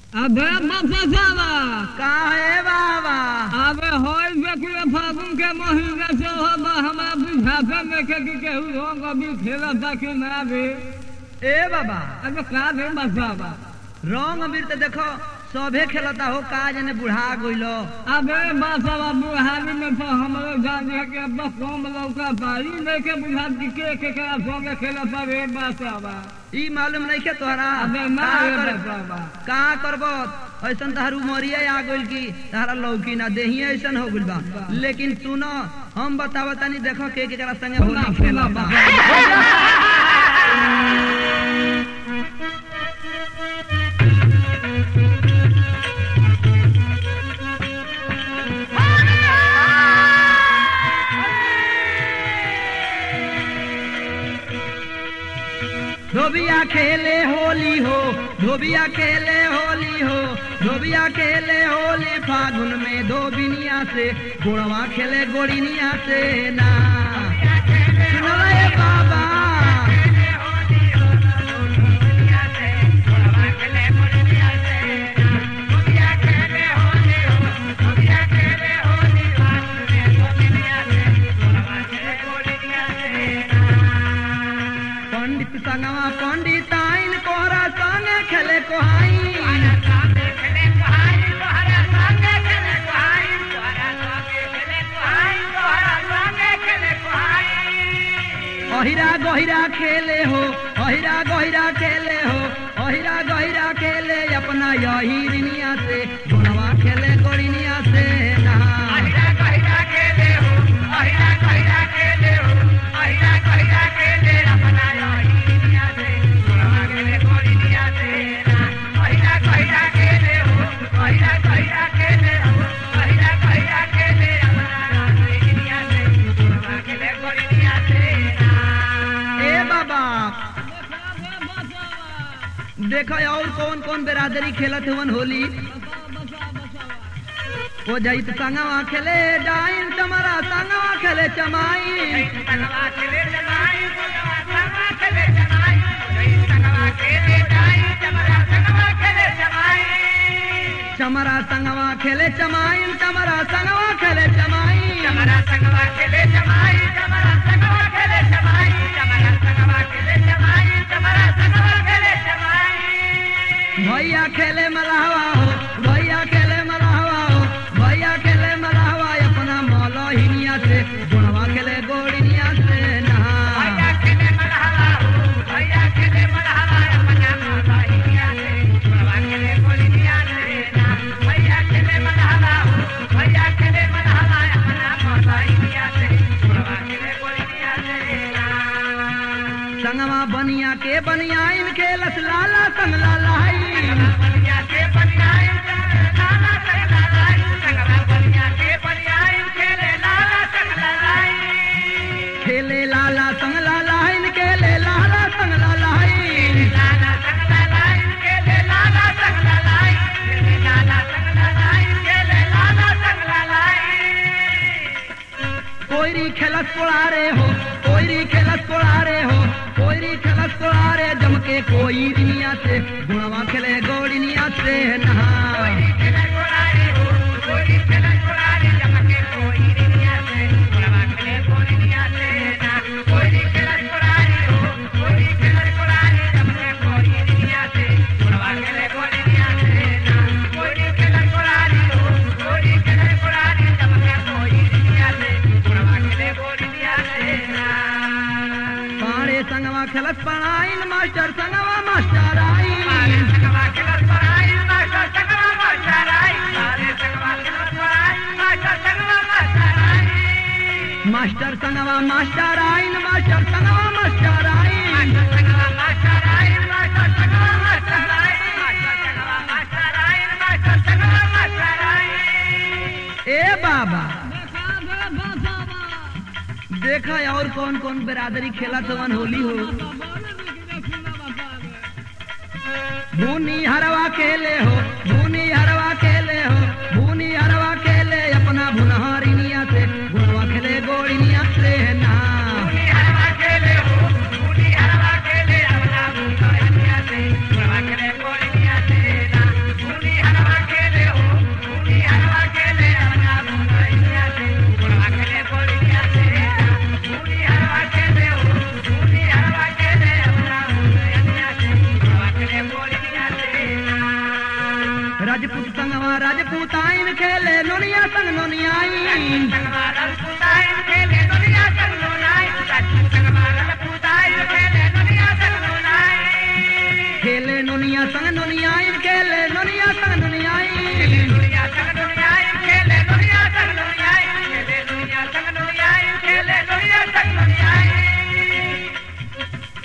अबे बपसावा काहे बाबा अबे होई बेकुले फागुन के महीने से हो बा हमरा बुझाते में के कि केहू रंग अभी खेला था कि ना भी ए बाबा अबे का भी बसावा रंग अबीर तो देखो सभे खेलता हो का जने बुढ़ा गइलो अबे बसावा बुढ़ारी में तो हमरो जान है कि अब बस कम लौका पाई नहीं के बुझात कि के के के संग खेला था रे बसावा ई मालूम नहीं के तोहरा अबे ना का रे कर- बसावा का करबो ऐसन तहार उमरिया आ गइल की तहारा लौकी ना देही ऐसन हो गइल बा लेकिन सुनो हम बतावा तनी देखो के के करा संगे सुना होली सुना खेलता धोबिया खेले होली हो धोबिया खेले होली हो धोबिया खेले होली फागुन में धोबिनिया से गोड़वा खेले गोड़िनिया से ना सुनो रे बाबा पंडित संगवा पंडित आइन कोहरा संगे खेले कोहाई अहिरा गहिरा खेले हो अहिरा गहिरा खेले हो अहिरा गहिरा खेले अपना यही रिनिया से गुणवा खेले गोड़िनिया से नहा ए बाबा देखो और कौन कौन बिरादरी खेलत हुवन होली ओ जाई तो संगवा खेले डाइन चमरा संगवा खेले चमाई चमरा संगवा खेले चमाइन चमरा संगवा खेले चमाई भैया खेले मलाहवा हो भैया खेले मलाहवा हो भैया खेले मलाहवा अपना मौलो हिनिया से गुणवा खेले गोड़िनिया से नहा संगवा बनिया के बनिया इन खेलस लाला संग लालाई खेले लाला संग लाला इन खेले लाला संग लालाई कोयरी खेलस कोड़ारे हो कोयरी खेलस कोड़ारे हो कोयरी खेलस कोड़ारे जम के कोई दुनिया से गुणवा खेले गोड़िनिया से नहा पाड़े संगवा खेलस पढ़ाइन मास्टर संगवा मास्टर आई मास्टर संगवा मास्टर आइन मास्टर संगवा मास्टर आइन ए बाबा देखा और कौन कौन बिरादरी खेला तवन होली हो भूनी हरवा खेले हो भूनी हरवा खेले हो भूनी हरवा खेले अपना भुनहरिनिया से गुणवा खेले गोड़िनिया से ना खेले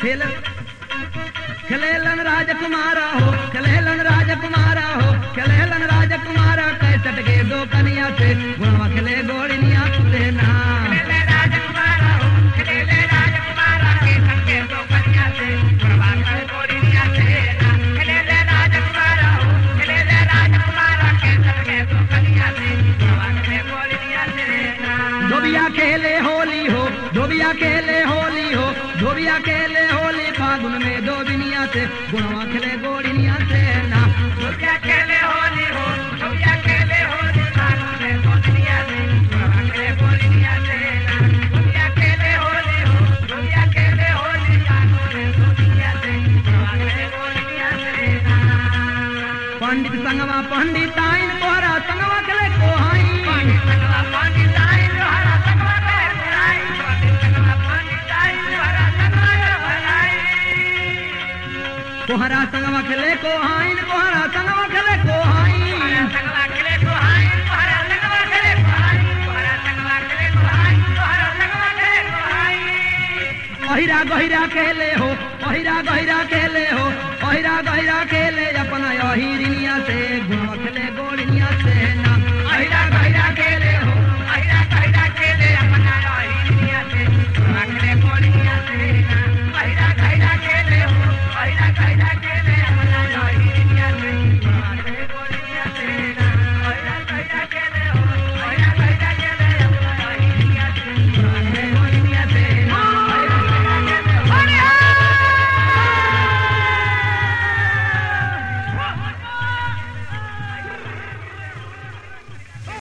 खेल खेलेलन राजकुमारा हो खेलेलन राजकुमारा हो खेलेलन राजकुमारा कैसट के दो कनिया से गुणवा खेले गोड़िया से ना धोबिया खेले होली हो धोबिया खेले होली हो धोबिया खेले होली फागुन में दो बिनिया से गुणवा खेले गोड़िया से ना पंडित संगवा पंडित आइन कोहरा संगवा खेले कोहाई कोहरा संगवा खेले कोहाइन कोहरा संगवा खेले कोहाइन अहिरा गहिरा खेले हो अहिरा गहिरा खेले हो अहिरा गहिरा खेले अपना अहिरिनिया